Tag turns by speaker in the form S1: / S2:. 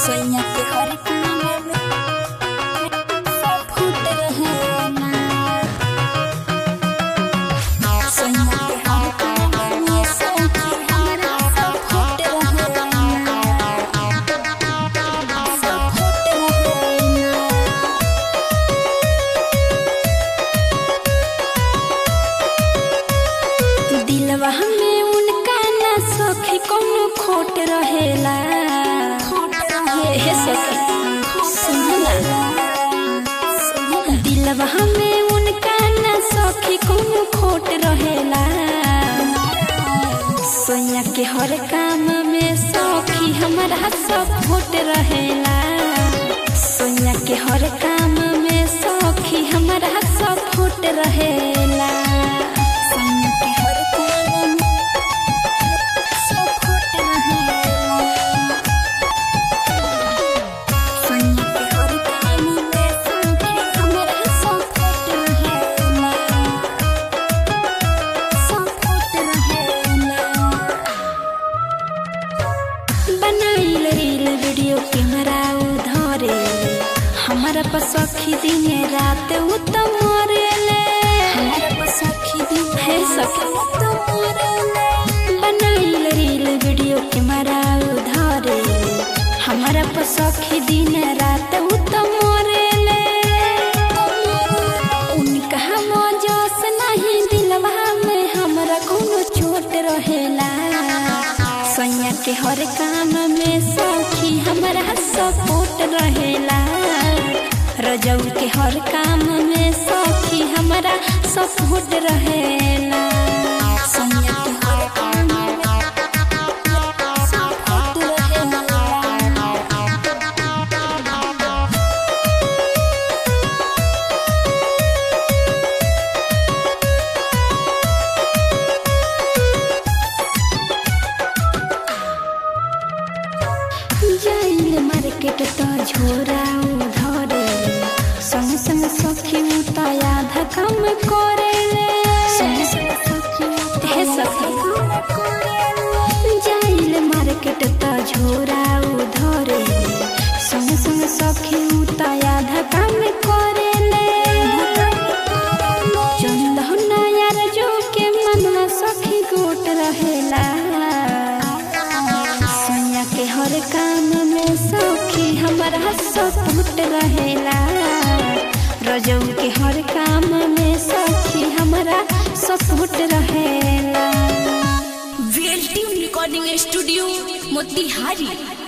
S1: सोइया के हर काम में सब फूट रहे ना सोइया के हर काम में सौखी हमरा सब फूट रहे ना सब फूट रहे ना दिलवा में उनका ना सखी कोनो खोट रहेला खोट रहे हे सखी सुनला दिलवा में उनका ना सखी कोनो खोट रहेला सोया के हर काम में सखी हमारा सब खोट रहेला सोया के हर काम में सखी हमारा सब खोट रहेला सोया के हर काम में सब खोट रहेला सोया के हर काम में सखी हमारा सब खोट रहेला सब खोट रहेला बनाइल रील वीडियो कैमरा उधरे हमारा पर सखी दिन रात उ तो मरेले हमारा पर सखी दिन है सखी उ तो मरेले बनाइल रील वीडियो कैमरा उधरे हमारा पर सखी दिन रात उ तो मरेले उनका मौजस नहीं दिलवा में हमरा कोनो चोट रहेला सैया के हर काम में सखी हमरा सपोर्ट रहेला रजऊ के हर काम में सखी हमरा सपोर्ट रहेला सैया के हर काम में सपोर्ट रहेला जाइल मार्केट त झोरा उधरे संग संग सखी उता आधा काम करेले संग संग सखी हे सखी जाइल मार्केट त झोरा उधरे संग संग सखी उता आधा काम करेले चंदन यार जो के मनवा सखी गोट रहेला सैया के हर काम में सखी हमारा सपोर्ट रहेला रजऊ के हर काम में सखी हमारा सपोर्ट रहेला
S2: वीएलटी रिकॉर्डिंग स्टूडियो मोतिहारी